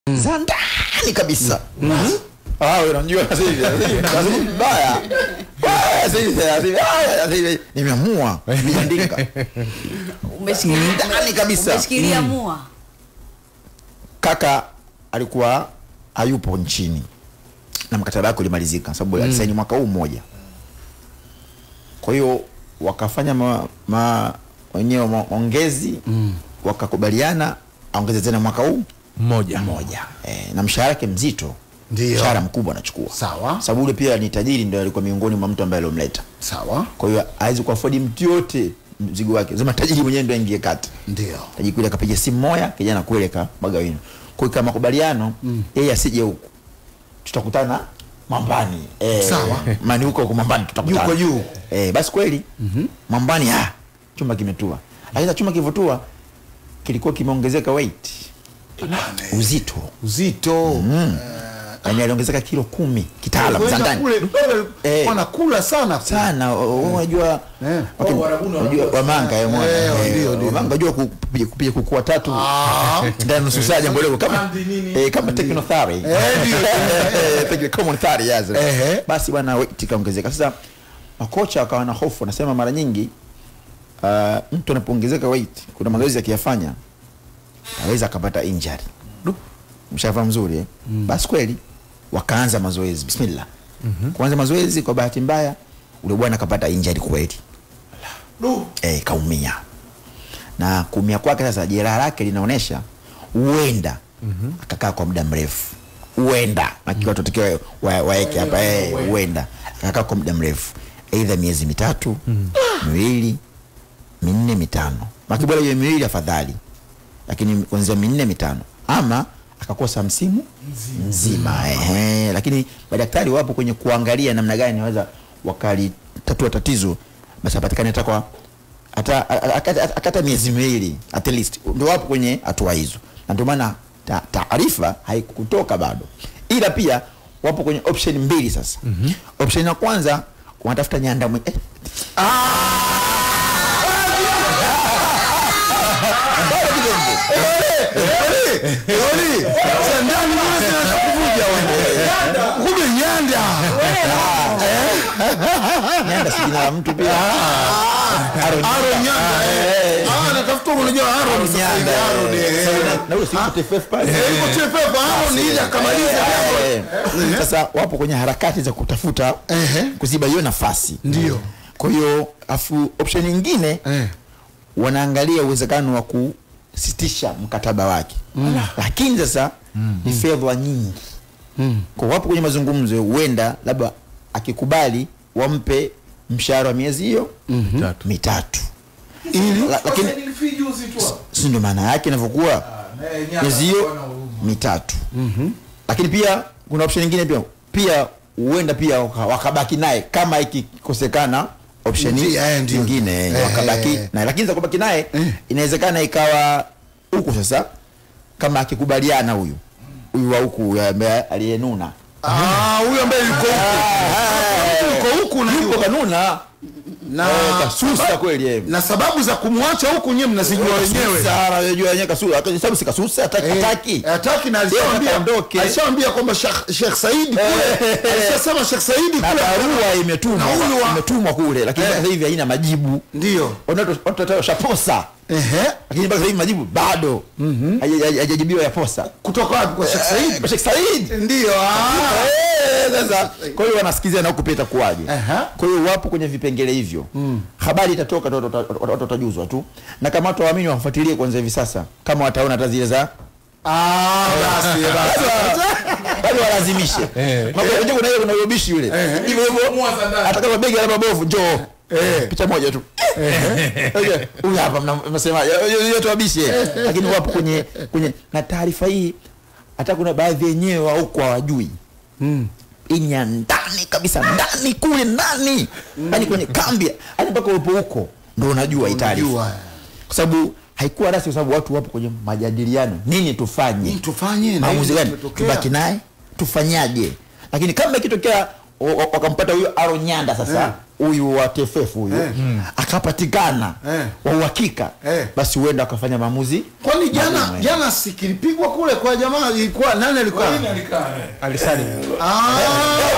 za ndani kabisa Ah, wewe unajua sasa hivi sasa hivi lazima mbaya Ah, sasa hivi sasa hivi ah, sasa hivi nimeamua niandika Umeshikilia ndani kabisa umeshikilia mua. kaka alikuwa hayupo nchini na mkataba wake ulimalizika sababu alisaini mwaka huu mmoja kwa hiyo wakafanya ma, ma, wenyewe maongezi wakakubaliana aongeze tena mwaka huu mmoja mmoja e, na mshahara wake mzito Ndio. mshahara mkubwa anachukua Sawa. sababu ule pia ni tajiri ndio alikuwa miongoni mwa mtu ambaye aliomleta sawa kwa hiyo hawezi kuafodi mtu yote mzigo wake zima tajiri mwenyewe ndio aingie kati ndio tajiri kule akapiga simu moja kijana kule kamwaga wino kwa hiyo kama makubaliano yeye asije huku tutakutana mambani eh, Sawa. mani huko huko mambani tutakutana Yuko juu. eh, basi kweli mambani ah, chuma kimetua lakini chuma kilivyotua kilikuwa kimeongezeka weight uzito uzito yani aliongezeka kilo kumi kitaalam za ndani kule Eh. wanakula sana kule. sana o- o- unajua Eh. wakini- unajua wamanga eh, mwana. Eh, Eh, ndio, ndio. wamanga unajua ku- kupiga kupiga kuku watatu Ah. ndani ya nusu saa jambo dogo kama Bandi nini? eh, kama technothari Eh, ndio. Eh, techno- common thari yes Ehe. basi bwana weight ikaongezeka sasa makocha wakawa na hofu wanasema mara nyingi uh, mtu anapoongezeka weight kuna mazoezi akiyafanya aweza akapata injury mshafa mzuri eh? basi kweli wakaanza mazoezi bismillah kuanza mazoezi kwa bahati mbaya ule bwana akapata injury kweli eh, kaumia na kuumia kwake sasa jeraha lake linaonyesha huenda akakaa kwa muda mrefu huenda akiwa tutakiwa wa- waeke hapa eh, huenda akakaa kwa muda mrefu aidha miezi mitatu miwili minne mitano makibora hiyo miwili afadhali lakini kuanzia minne mitano ama akakosa msimu mzima ehe. lakini madaktari wapo kwenye kuangalia namna gani wanaweza wakalitatua tatizo basi apatikane hata kwa hata akata- akata miezi miwili at least ndio wapo kwenye hatua hizo na ndio maana ta- taarifa haikutoka bado ila pia wapo kwenye option mbili sasa mm-hmm. option ya kwanza wanatafuta nyanda mwe, eh, bado kidogo. Oli, za ndani mwana zinaanza kuvuja wana. Kumbe nyanda. nyanda si jina la mtu pia Aaron Aaron Nyanda. eh. Ah, natafuta unajua Aaron sasa hivi Nyanda, Aaron. eh. eh. Sasa na- na ule si TFF pale. Eh, yuko TFF, Aaron ili akamalize Eh, jambo. eh. sasa wapo kwenye harakati za kutafuta Ehe. kuziba hiyo nafasi Ndio. kwa hiyo afu option nyingine Eh. wanaangalia uwezekano wa kusitisha mkataba wake lakini sasa ni fedha nyingi kwa wapo kwenye mazungumzo huenda labda akikubali wampe mshahara wa miezi hiyo Mitatu. mitatu La- lakini si ndio maana yake inavyokuwa miezi hiyo mitatu lakini pia kuna option nyingine pia pia huenda pia waka- wakabaki naye kama ikikosekana option Ndio, eh, ndio. nyingine Eh, wakabaki eh. naye lakini za kubaki naye inawezekana ikawa huku sasa kama akikubaliana huyu huyu wa huku ambaye aliyenuna Ah, huyo ambaye yuko huku. Yuko huku na yuko kanuna na Eh, kasusa kweli eh. na sababu za kumwacha huku nyewe mnazijua wenyewe. Kasusa, anajua yenyewe kasusa sababu si kasusa hataki Eh, hataki hataki na Yeye alishaambia anataka aondoke. alishaambia kwamba Sheikh Sheikh Said kule alishasema Sheikh Said na kule barua imetumwa Na huyu wa- imetumwa kule lakini Eh. sasa hivi haina majibu ndio watu watu washaposa ehe lakini mpaka sasa hivi majibu bado Haja- haja- hajajibiwa ya posa kutoka wapi kwa Sheikh Said Kwa Sheikh Said ndio ah Eh, sasa kwa hiyo wanasikizia na huku pia itakuwaje Aha. kwa hiyo wapo kwenye vipengele hivyo habari itatoka tu, watu wata- watu watajuzwa tu na kama watu waamini wafuatilie kwanza hivi sasa kama wataona hata zile za ah basi basi bado walazimishe Eh. Mambo ya kuna ile kuna ubishi yule hivyo hivyo hata kama begi la mabovu njoo picha moja tu Okay, huyu hapa mna- mnasema yote wabishi eh. lakini wapo kwenye kwenye na taarifa hii hata kuna baadhi yenyewe wa huko hawajui hii ni ya ndani kabisa ndani kule ndani yani kwenye kambi yani mpaka upo huko ndo unajua hii taarifa Unajua. kwa sababu haikuwa rasmi kwa sababu watu wapo kwenye majadiliano nini tufanye Nini tufanye? Na maamuzi hili gani limetokea. tubaki naye tufanyaje lakini kama ikitokea wa- wa- wakampata huyo aro nyanda sasa huyu wa TFF huyu Eh. akapatikana Eh. wa uhakika Eh. basi huenda akafanya maamuzi kwani jana Magumu, eh. jana sikilipigwa kule kwa jamaa ilikuwa nani alikuwa Alisali. Ah,